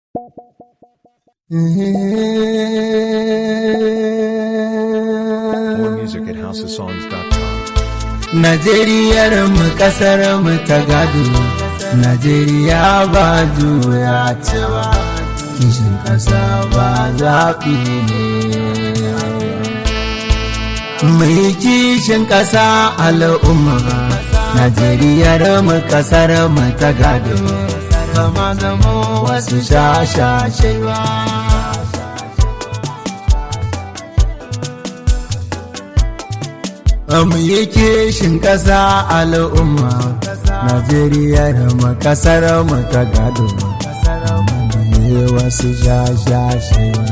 More music at houseofsongs.com. Najeriyar mu kasar mu ta gado Najeriya ba juya cewa kishin kasa ba zaɓi ne Mai kishin kasa al'umma Najeriyar mu kasar mu ta gado Kama zama wasu shashashewa mu yi kishin ƙasa al'umma Najeriya da makasar mu ta gado mu wasu shashashewa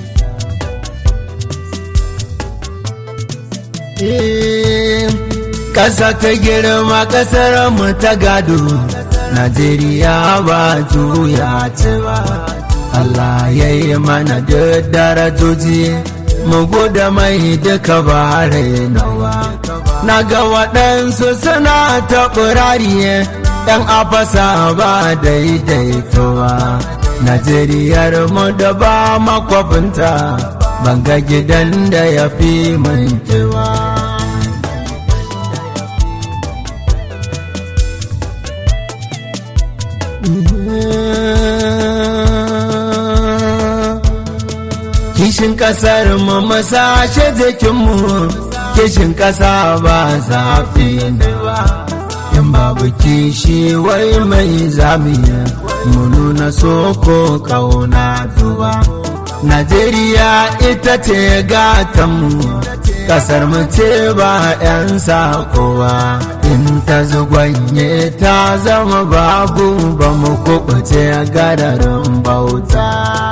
Ƙasa ta girma ƙasar mu ta gado Najeriya ba juya ce ba Allah ya yi mana da darajoji mu guda mai duka ba nawa na ga waɗansu suna ta ɓurariye ɗan afasa ba daidaitowa najeriyar mu da ba makwafinta ban ga gidan da ya fi mintewa kishin kasar mu masashe jikinmu kishin kasa ba zafi ne ba in babu kishi wai mai zamiya mu nuna soko kauna duba najeriya ita ce gatanmu kasar mu ce ba 'yan sakowa in ta zugwanye ta zama babu ba mu kubuce gararin bauta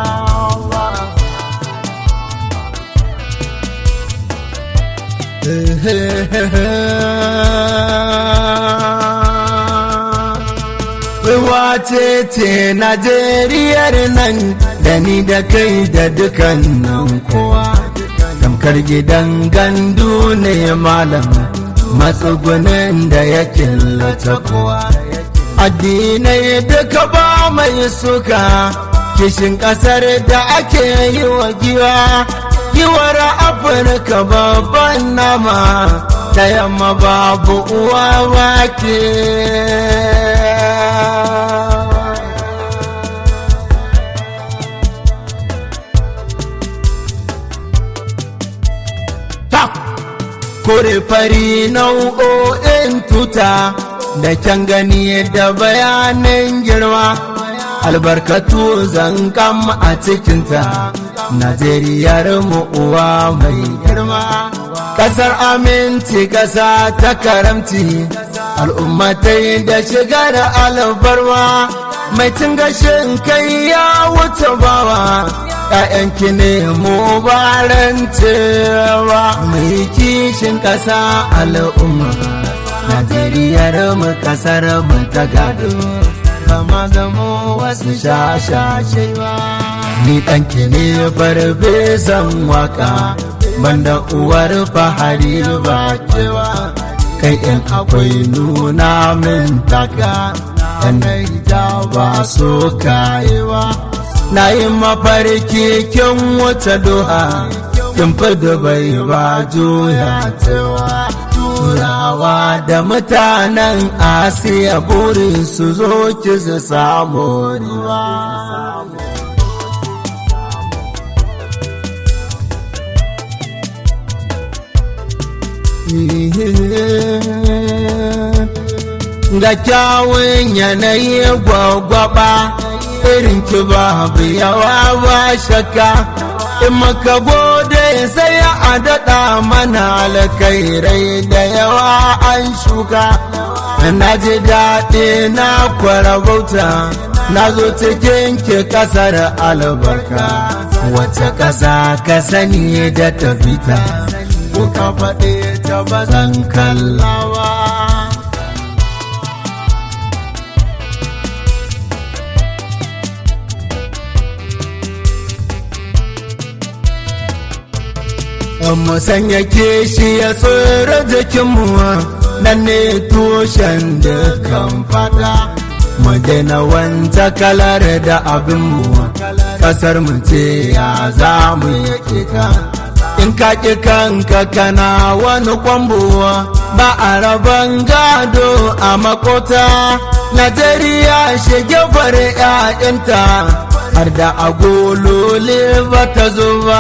wace ce Najeriyar nan da ni da kai da dukannan kowa tamkar gidan gandu ne malam matsugunin da ya killata kowa addinai duka ba mai suka kishin kasar da ake yi wa giwa yiwar afirka babban nama da yamma babu uwa wake kore fari nau'o'in tuta da kyan gani da bayanin girma albarkatu zankam a cikinta najeriyar mu uwa mai girma kasar aminci kasa ta karamci al'ummatai da shigar albarwa mai cin gashin kai ya wuce bawa ‘ya'yanki ne mu barancewa mai kishin ƙasa al'umma najeriyar mu kasar mu ta gado kama zamo wasu shashashewa ni ɗanki ne farfesan waka banda uwar fahari ba kewa kai in akwai nuna min taka yanayi ta ba so kayewa na yi mafarki kin wuce doha kin da bai ba juya cewa turawa da mutanen asiya burin su zo ki su samu riwa ga kyawun yanayi gwagwaba irin ki babu yawa ba shakka in maka gode sai a daɗa mana alkairai da yawa an shuka na ji daɗi na kwarabauta na zo cikin ki ƙasar albarka wace ƙasa ka sani da tafita ko ka faɗe ta bazan kallawa mu sanya kishi ya tsoro jikinmu nan ne tushen dukkan fata mu daina wanta kalar da abinmu kasar mu ce ya za mu yake ta in ka ƙi kanka kana wani kwambowa ba a rabon gado a makota najeriya shige fare 'ya'yanta har da agolole ba ta zo ba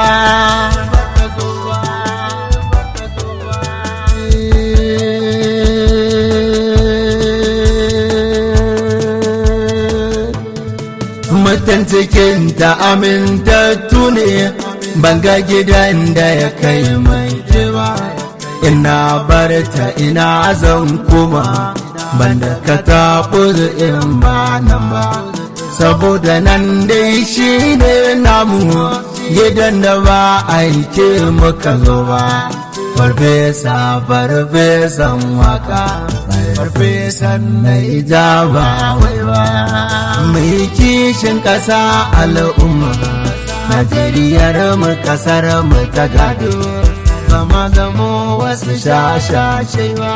mutan cikin ta amintattu ne banga gidan da ya kai mai ba ina barta ina zan kuma banda ka taɓo in ba nan ba saboda nan dai shi ne namu gidan da ba aike muka zo ba farfesa farfesan waka farfesan na ijaba wai ba mai kishin ƙasa al'umma najeriyar mu ƙasar mu ta gado zama zamo wasu shashashewa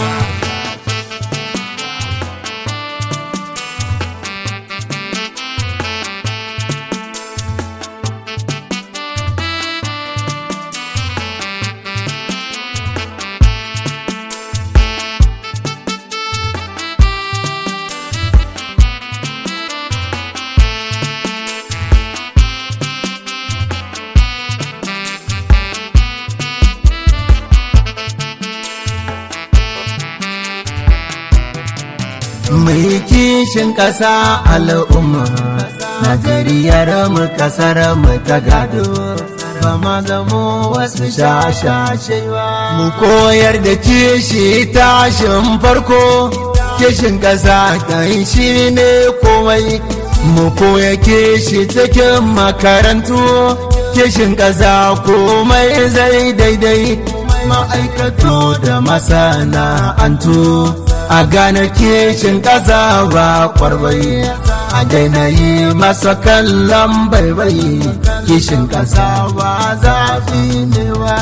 mai kishin ƙasa al'umma najeriyar mu ƙasar mu ta gado ba ma zamo wasu shashashewa mu koyar da kishi tashin farko kishin ƙasa kan shi ne komai mu koya kishi cikin makarantu kishin ƙasa komai zai daidai ma'aikatu da masana'antu a gane kishin ƙasa ba kwarbai a daina yi masa kallon baibai kishin ƙasa ba zafi ne ba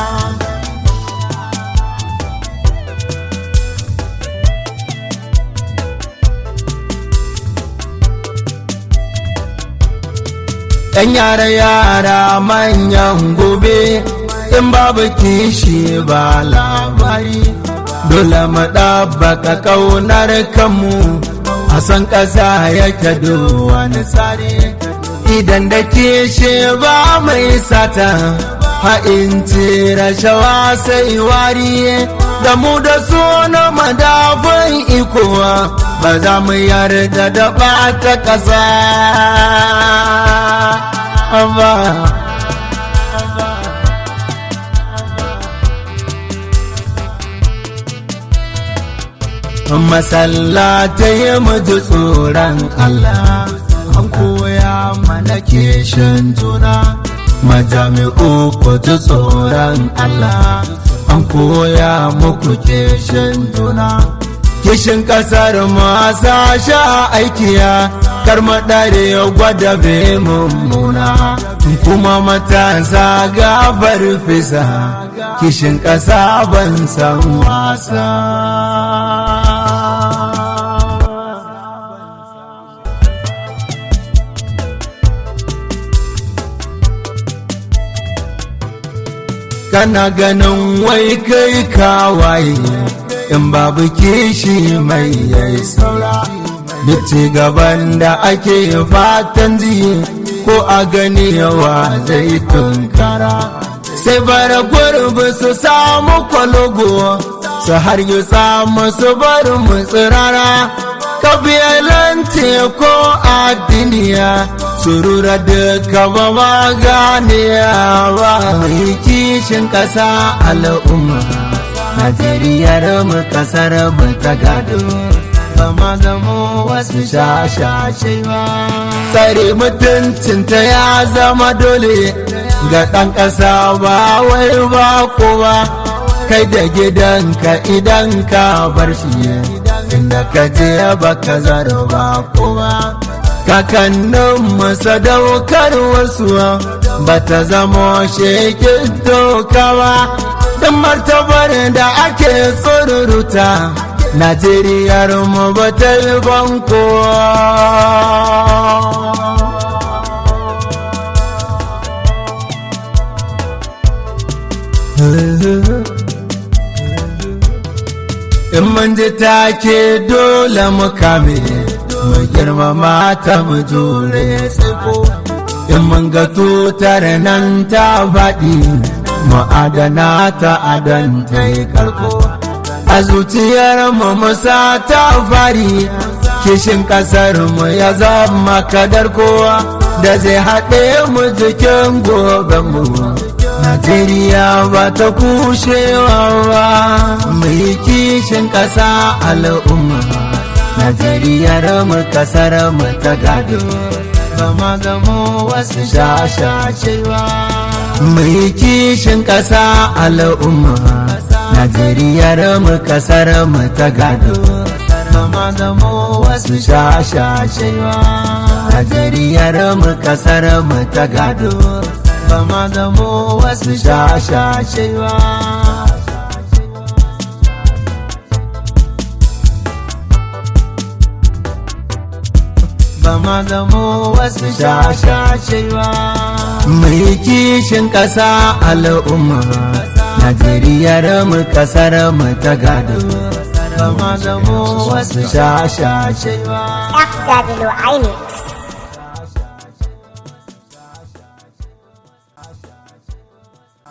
‘Yan yara-yara manyan gobe in babu kishi ba labari dole mu ɗabbaka ƙaunar kanmu a san ƙasa yake wani tsari idan da kishi ba mai sata ha'inci rashawa sai wari da mu da su na madafin ikowa ba za mu yarda da ɓata ƙasa ba masallatai mu ji tsoron Allah an koya mana kishin juna majami'u ku ji tsoron Allah an koya muku kishin juna kishin kasar masa sha aikiya kar madare ya gwada be mummuna kuma matasa gabar fisa kishin kasa ban san wasa kana ganin wai kai kawaye in babu kishi mai yayi saura duk ci gaban da ake fatan ji ko a gani yawa zai tunkara sai bara gurbi su samu kwalogo su har yi samu su bar mu tsirara kabilanci ko addiniya surura duka ba ma gane ba mai kishin ƙasa al'umma najeriyar mu ƙasar mu ta gado ba ma zamo wasu shashashe ba tsare mutuncinta ya zama dole ga ɗan ƙasa ba wai ba kowa kai da gidanka idan ka bar shi inda ka je baka zaro ba kowa kakannin sadaukar wasu ba ta zama shekin tokawa don martabar da ake tsoruruta najeriyar mu ba ta yi banko in mun ji take dole mu kame mu girmama ta mu jure tsiko in mun ga tutar nan ta faɗi mu adana ta adan ta yi karko a zuciyar mu musa ta fari kishin kasar mu ya zama kadar kowa da zai haɗe mu jikin goben mu Najeriya ba ta kushewa ba mai kishin ƙasa al'umma Najeriya mu kasar mu ta gado ba ma gamo wasu shashashewa mai kishin ƙasa al'umma Najeriya mu kasar mu ta gado ba ma gamo wasu shashashewa Najeriya mu kasar mu ta gado ba ma gamo wasu shashashewa ba ma gamo wasu shashashewa mai kishin ƙasa al'umma Najeriya mu kasar mu ta gado ba ma gamo wasu shashashewa FW Aini